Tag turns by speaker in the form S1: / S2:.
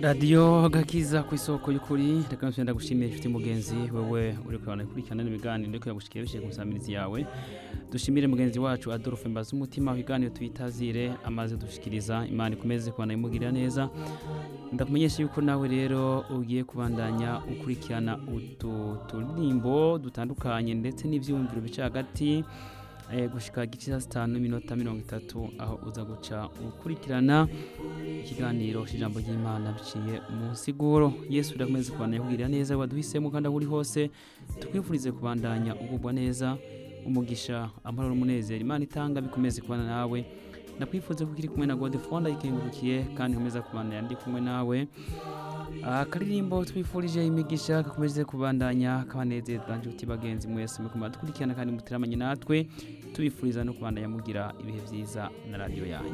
S1: radiyo gakiza ku isoko y'ukuri reka nose ndagushimiye inshuti mugenzi wewe uri kurabona ikurikirana n'ibiganiro ndiko yagushikira bishyize ku nsamirizi yawe dushimire mugenzi wacu adolphe mbaza umutima ibiganiro tuyitazire amaze dushikiriza imana ikomeze kubana imugirira neza ndakumenyesha yuko nawe rero ugiye kubandanya ukurikirana utu turirimbo dutandukanye ndetse n'ivyumviro bica hagati eh, gushika gice zitanu n'iminota mirongo itatu aho uza guca ukurikirana ikiganiro cy'ijambo ry'imana biciye mu nsiguro yesu urakomeze kubana yakugirira neza waduhisemo kandi aho uri hose tukwifurize kubandanya ugubwa neza umugisha amahoro n'umunezero imana itanga bikomeze kubana nawe nakwifuza ko ukiri kumwe na godefone ayikengurukiye kandi nkomeza kubana ndi kumwe nawe akaririmbo twifurije imigisha gakomeze kubandanya kabanezeza nshuti bagenzi mwese mukomeza dukurikirana kandi muteramanye natwe tubifuriza no kubandanya mugira ibihe byiza na radiyo yanyu